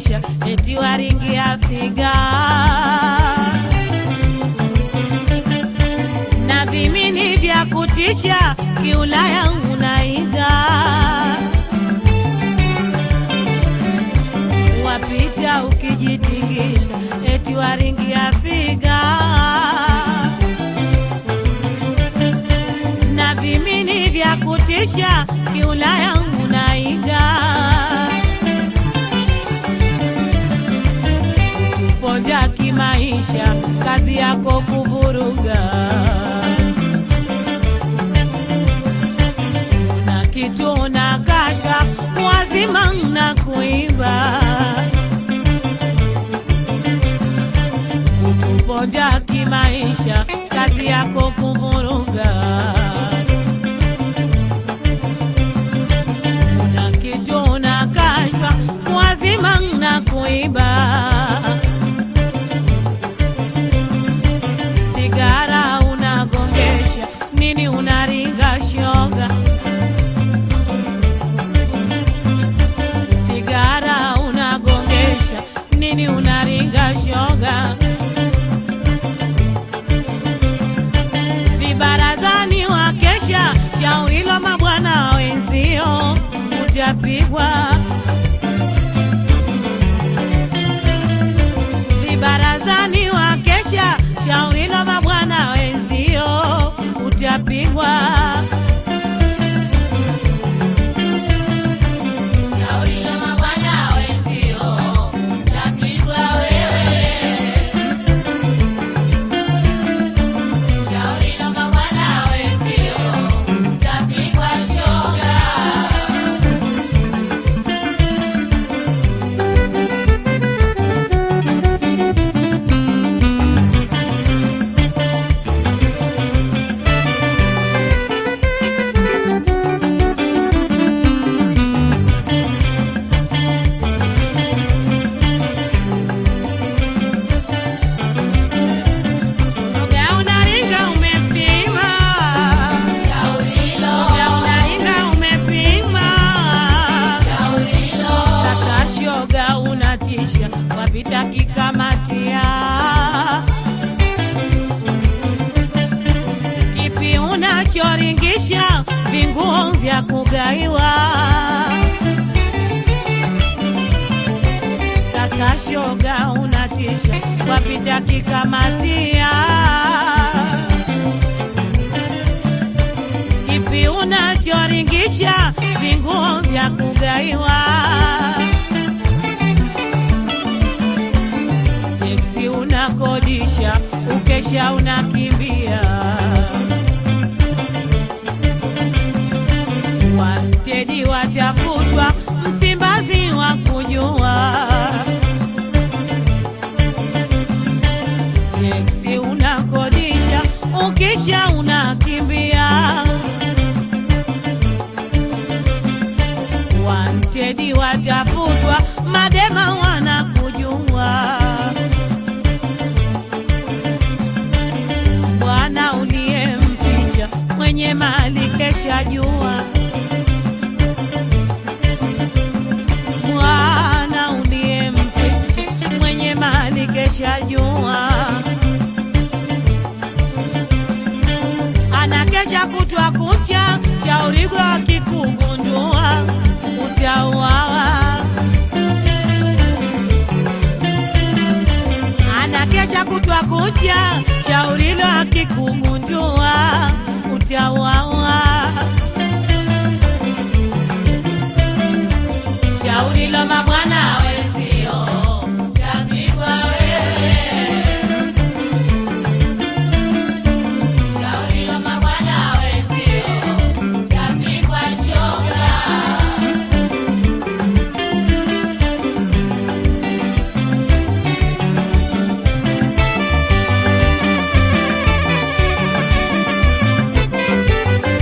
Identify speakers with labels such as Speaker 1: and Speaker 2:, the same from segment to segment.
Speaker 1: unakesha eti waringia figa na vimini vya kutisha kiulaya unaiga wapita ukijitingisha eti waringia figa na vimini vya kutisha kiulaya unaiga tuponja kimaisha kazi yako kuvuruga na kitu na kasha wazima na kuiba kutuponja kimaisha kazi yako kuvuruga una kitu na kashfa wazima na kuiba sigara unagongesha nini unaringa shoga sigara unagongesha nini unaringa shoga vibarazani wakesha shauri la mabwana wenzio utapigwa vibarazani wakesha shauri la mabwana wenzio utapigwa
Speaker 2: Shauri la mabwana wenzio, utapigwa wewe. Shauri la mabwana wenzio, utapigwa shoga.
Speaker 1: Shoga unaringa umepima
Speaker 2: Shauri lo,
Speaker 1: Shoga unaringa umepima
Speaker 2: shauri lo,
Speaker 1: Sasa shoga unatisha wapita kikamatia kipi unachoringisha vinguo vya kugaiwa sasa shoga unatisha wapita kikamatia kipi unachoringisha vinguo vya kugaiwa teksi unakodisha ukesha unakimbia watedi watafutwa msimbazi wa kujua teksi unakodisha ukisha unakimbia wantedi watafutwa madema wanakujua bwana uliyemficha mwenye mali kesha jua bwana uliyemficha mwenye mali kesha jua anakesha kutwa kucha shaurigo akikugundua utauawa anakesha kutwa kucha shaurilo akikugundua utauawa
Speaker 2: shauri la mabwana wenzio, utapigwa wewe. Shauri la mabwana wenzio, utapigwa shoga.
Speaker 1: Shoga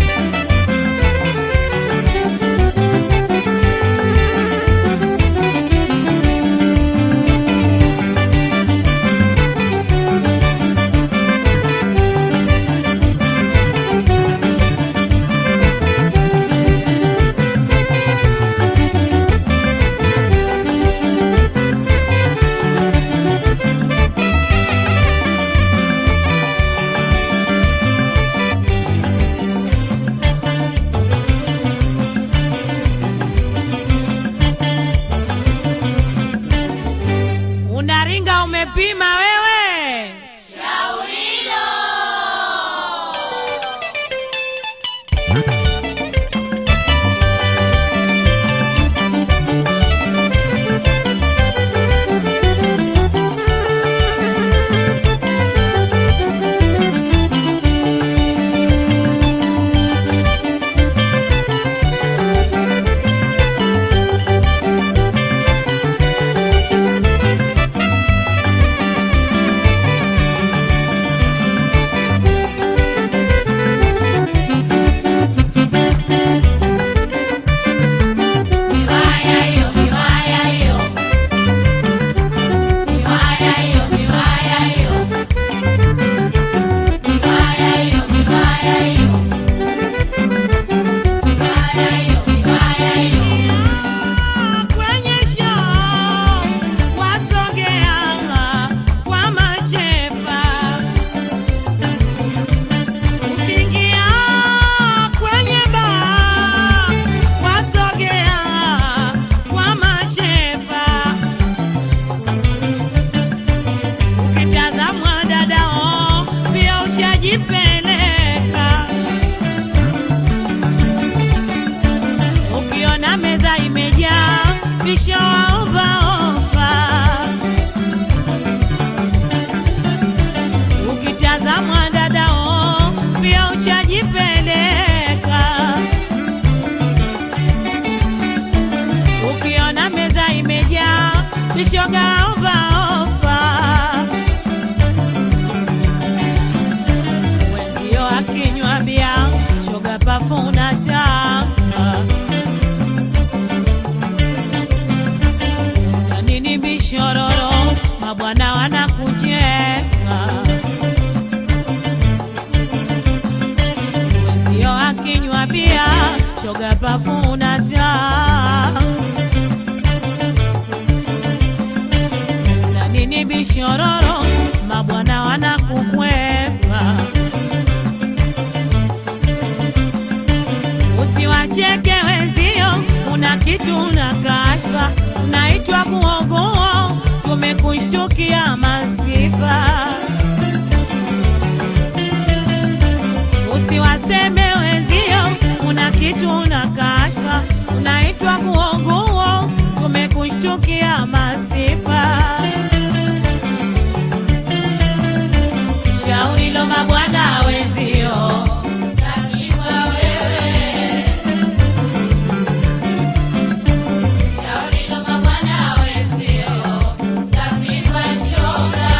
Speaker 1: unaringa umepima wewe
Speaker 2: Shaurilo. Miwaya hiyo, miwaya hiyo. Miwaya hiyo, miwaya hiyo. Miwaya hiyo, miwaya hiyo. Miwaya hiyo, miwaya hiyo.
Speaker 1: kwenye show wasogea kwa mashefa ukiingia kwenye baa wasogea kwa mashefa ukitazamwa dadao pia ushajipeleka ukiona meza imejaa visho waovaova ukitazamwa dadao pia ushajipeleka ukiona meza imejaa vishoga ovaova wenzio akinywa bia shoga pafuna tanga na nini bishororo mabwana wanakucheka wenzio akinywa bia shoga pafuna taa na nini bishororo mabwana wanakukwepa usiwacheke wenzio una kitu na kashfa unaitwa kuogoa tumekushtukia masifa usiwaseme wenzio una kitu na kashfa unaitwa kuogoa tumekushtukia masifa shauri lo mabwana wenzio
Speaker 2: Tapigwa wewe. Shauri lo mabwana wenzio. Tapigwa shoga.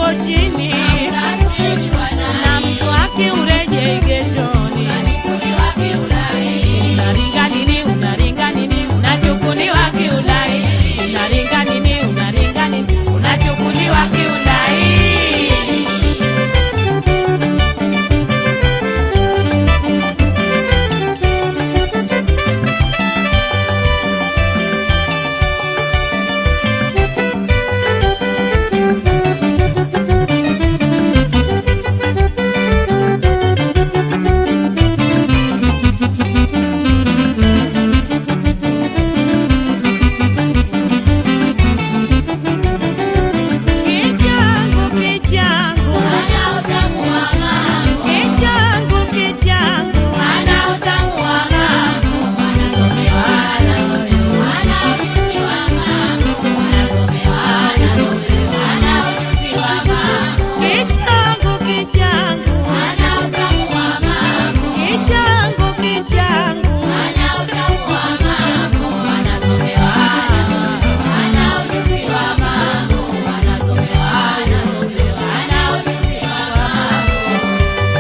Speaker 1: hapo chini
Speaker 2: Kaskazini
Speaker 1: na
Speaker 2: wanai,
Speaker 1: mswaki urejei getoni.
Speaker 2: wanachukuliwa kiulaini.
Speaker 1: Unaringa nini? Unaringa nini? Unachukuliwa kiulai. Unaringa nini? Unaringa nini? Unachukuliwa kiulai. Kichangu, kichangu,
Speaker 2: Ana utamu wa mambo,
Speaker 1: kichangu, kichangu.
Speaker 2: ana utamu wa mambo, anasomewa, anasomewa, ana ujuzi wa mambo, anasomewa, anasomewa, ana ujuzi wa mambo,
Speaker 1: Kichangu, kichangu,
Speaker 2: ana utamu wa mambo,
Speaker 1: kichangu, kichangu.
Speaker 2: ana utamu wa mambo, anasomewa, anasomewa, ana ujuzi wa mambo, anasomewa, anasomewa, ana ujuzi wa mambo.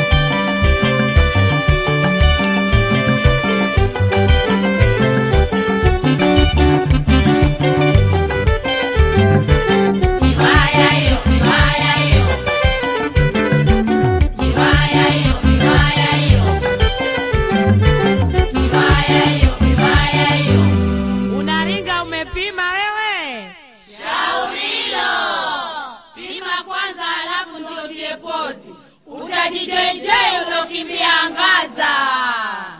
Speaker 2: Miwaya hiyo, miwaya hiyo. Miwaya hiyo, miwaya hiyo. Miwaya hiyo, miwaya hiyo.
Speaker 1: Unaringa umepima wewe?
Speaker 2: Shaurilo. Pima kwanza halafu ndio tie pozi. Utajijenjei ulokimbia angaza.